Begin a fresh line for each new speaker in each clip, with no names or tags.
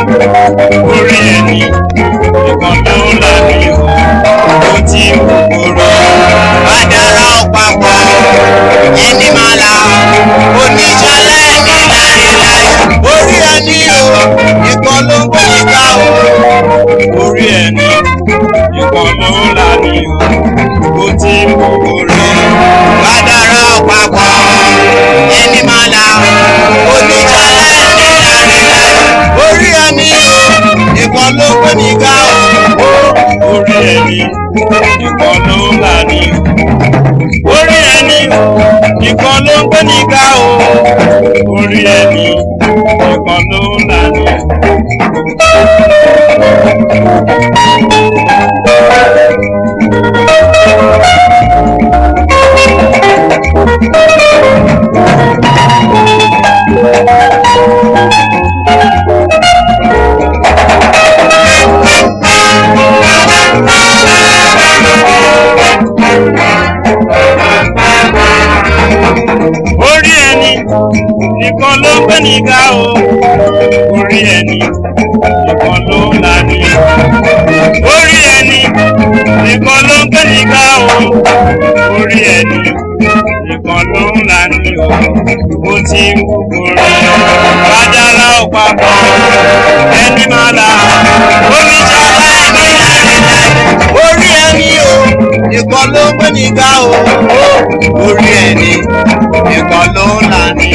orí ẹni nìkan ló ń là ní o ó ti ń kúkúrú.
Bàdàrà ọ̀pàpọ̀ ẹni máa la oníṣàlẹ̀ ní láéláé. Orí ẹni o, ìkan ló ń gbé ìka o.
orí ẹni nìkan ló ń là ní o ó ti ń kúkúrú.
Bàdàrà ọ̀pàpọ̀ ẹni máa la oníṣàlẹ̀ ní láéláé. Orí ẹni o, ìkan ló ń gbé ìka o.
orí ẹni nìkan ló ń là ní o orí ẹni nìkan ló ń gbé nígbà o orí ẹni nìkan ló ń là ní o. orí ẹni nìkan ló ń gbé nígbà o orí ẹni nìkan ló ń là ní o orí ẹni nìkan ló ń gbé nígbà o orí ẹni nìkan ló ń là ní o ó ti ń kúkúrú bàjálà ò papọ̀ ẹni máa là oníṣàlá ẹni láéláé.
Orí ẹni o, ìkan ló ń gbé ìka o. Orí ẹni, ìkan ló ń là ní.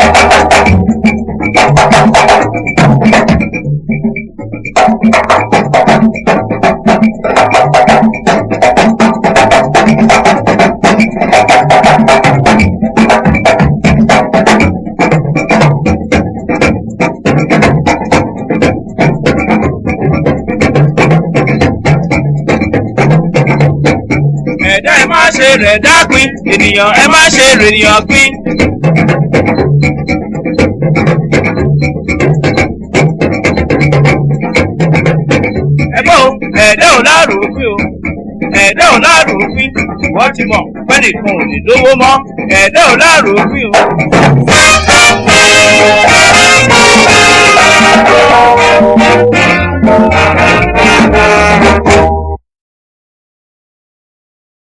ẹ̀dá ẹ má ṣe rẹ̀ dápin ènìyàn ẹ má ṣe rènìyàn pín. ẹgbẹ́ o ẹ̀dá ò láàrò òfin o ẹ̀dá ò láàrò òfin wọ́n ti mọ̀ pẹ́nìkan ò ní lówó mọ́ ẹ̀dá ò láàrò òfin o.